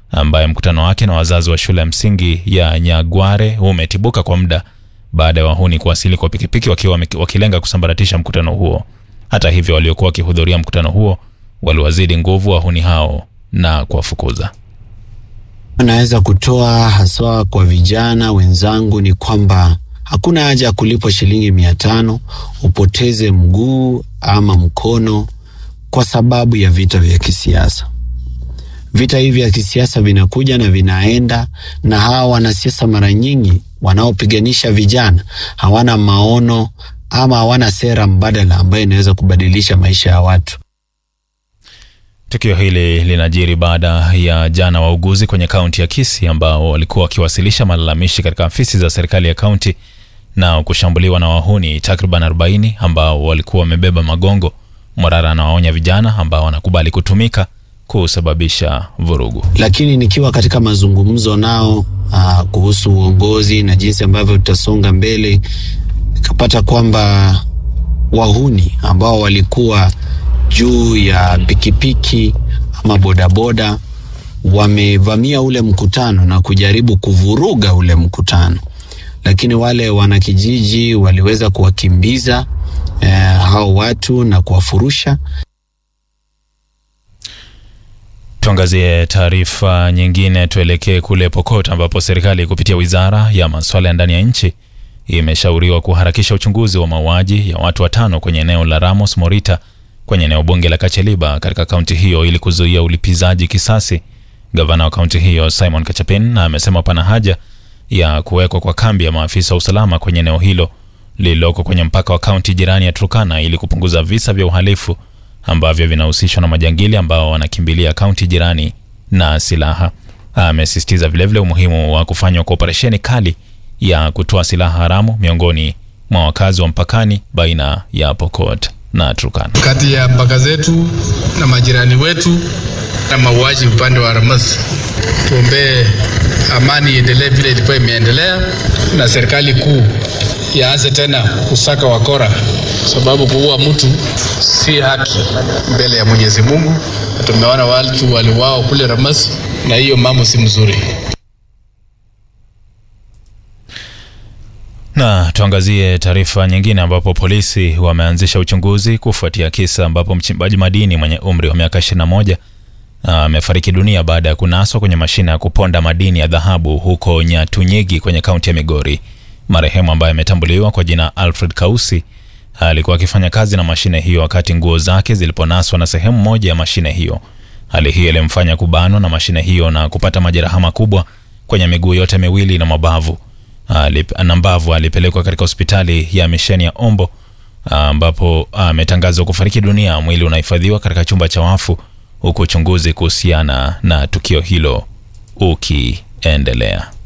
ambaye mkutano wake na wazazi wa shule ya msingi ya Nyagware umetibuka kwa muda baada ya wahuni kuwasili kwa pikipiki wakiwa wame- wakilenga kusambaratisha mkutano huo. Hata hivyo, waliokuwa wakihudhuria mkutano huo waliwazidi nguvu wahuni hao na kuwafukuza. Naweza kutoa haswa kwa vijana wenzangu ni kwamba hakuna haja ya kulipwa shilingi mia tano upoteze mguu ama mkono kwa sababu ya vita vya kisiasa. Vita hivi vya kisiasa vinakuja na vinaenda, na hawa wanasiasa mara nyingi wanaopiganisha vijana hawana maono ama hawana sera mbadala ambayo inaweza kubadilisha maisha ya watu. Tukio hili linajiri baada ya jana wauguzi kwenye kaunti ya Kisii ambao walikuwa wakiwasilisha malalamishi katika afisi za serikali ya kaunti na kushambuliwa na wahuni takriban 40 ambao walikuwa wamebeba magongo. Morara anawaonya vijana ambao wanakubali kutumika kusababisha vurugu. lakini nikiwa katika mazungumzo nao aa, kuhusu uongozi na jinsi ambavyo tutasonga mbele, nikapata kwamba wahuni ambao walikuwa juu ya pikipiki ama bodaboda wamevamia ule mkutano na kujaribu kuvuruga ule mkutano, lakini wale wanakijiji waliweza kuwakimbiza eh, hao watu na kuwafurusha Tuangazie taarifa nyingine, tuelekee kule Pokot ambapo serikali kupitia wizara ya masuala ya ndani ya nchi imeshauriwa kuharakisha uchunguzi wa mauaji ya watu watano kwenye eneo la Ramos Morita kwenye eneo bunge la Kacheliba katika kaunti hiyo ili kuzuia ulipizaji kisasi. Gavana wa kaunti hiyo Simon Kachapin amesema pana haja ya kuwekwa kwa kambi ya maafisa wa usalama kwenye eneo hilo lililoko kwenye mpaka wa kaunti jirani ya Turkana ili kupunguza visa vya uhalifu ambavyo vinahusishwa na majangili ambao wanakimbilia kaunti jirani na silaha. Amesisitiza vilevile umuhimu wa kufanywa kwa operesheni kali ya kutoa silaha haramu miongoni mwa wakazi wa mpakani baina ya Pokot na Turkana. kati ya mpaka zetu na majirani wetu na mauaji upande wa Ramas. Tuombee amani iendelee vile ilikuwa imeendelea, na serikali kuu yaanze tena kusaka wakora, sababu kuua mtu si haki mbele ya Mwenyezi Mungu. Na Tumeona watu waliwao kule Ramas, na hiyo mambo si mzuri. Na tuangazie taarifa nyingine ambapo polisi wameanzisha uchunguzi kufuatia kisa ambapo mchimbaji madini mwenye umri wa miaka 21 amefariki dunia baada ya kunaswa kwenye mashine ya kuponda madini ya dhahabu huko Nyatunyigi kwenye kaunti ya Migori. Marehemu ambaye ametambuliwa kwa jina Alfred Kausi alikuwa akifanya kazi na mashine hiyo wakati nguo zake ziliponaswa na sehemu moja ya mashine hiyo. Hali hiyo ilimfanya kubanwa na mashine hiyo na kupata majeraha makubwa kwenye miguu yote miwili na mabavu. Alip- na mbavu alipelekwa katika hospitali ya misheni ya Ombo ambapo ametangazwa kufariki dunia. Mwili unahifadhiwa katika chumba cha wafu huku uchunguzi kuhusiana na tukio hilo ukiendelea.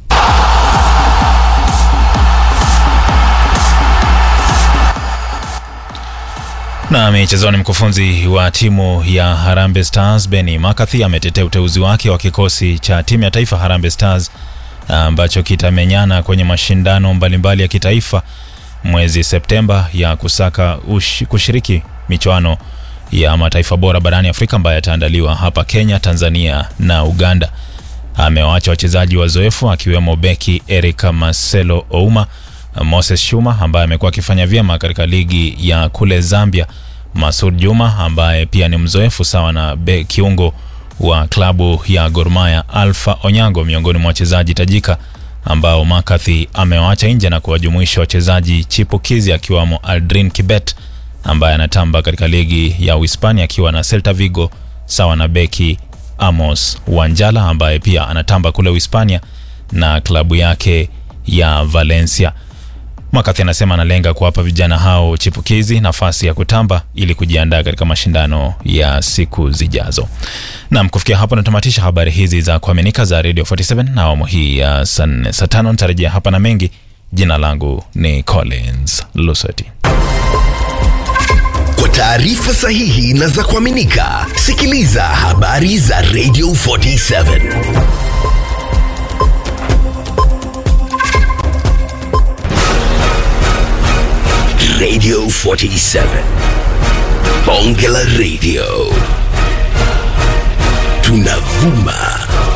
Na michezoni, mkufunzi wa timu ya Harambee Stars Benny McCarthy ametetea uteuzi wake wa kikosi cha timu ya taifa Harambee Stars ambacho kitamenyana kwenye mashindano mbalimbali ya kitaifa mwezi Septemba ya kusaka ush, kushiriki michuano ya mataifa bora barani Afrika ambayo yataandaliwa hapa Kenya, Tanzania na Uganda. Amewaacha wachezaji wazoefu akiwemo beki Eric Marcelo Ouma, Moses Shuma ambaye amekuwa akifanya vyema katika ligi ya kule Zambia, Masud Juma ambaye pia ni mzoefu sawa na be, kiungo wa klabu ya Gor Mahia Alpha Onyango, miongoni mwa wachezaji tajika ambao McCarthy amewaacha nje na kuwajumuisha wachezaji chipukizi akiwamo Aldrin Kibet ambaye anatamba katika ligi ya Uhispania akiwa na Celta Vigo sawa na beki Amos Wanjala ambaye pia anatamba kule Uhispania na klabu yake ya Valencia. McCarthy anasema analenga kuwapa vijana hao chipukizi nafasi ya kutamba ili kujiandaa katika mashindano ya siku zijazo. Naam, kufikia hapo natamatisha habari hizi za kuaminika za Radio 47 na awamu hii ya saa nne. Saa tano nitarejea hapa na mengi. Jina langu ni Collins Lusoti. Kwa taarifa sahihi na za kuaminika, sikiliza habari za Radio 47. Radio 47. Bonge la Radio. Tunavuma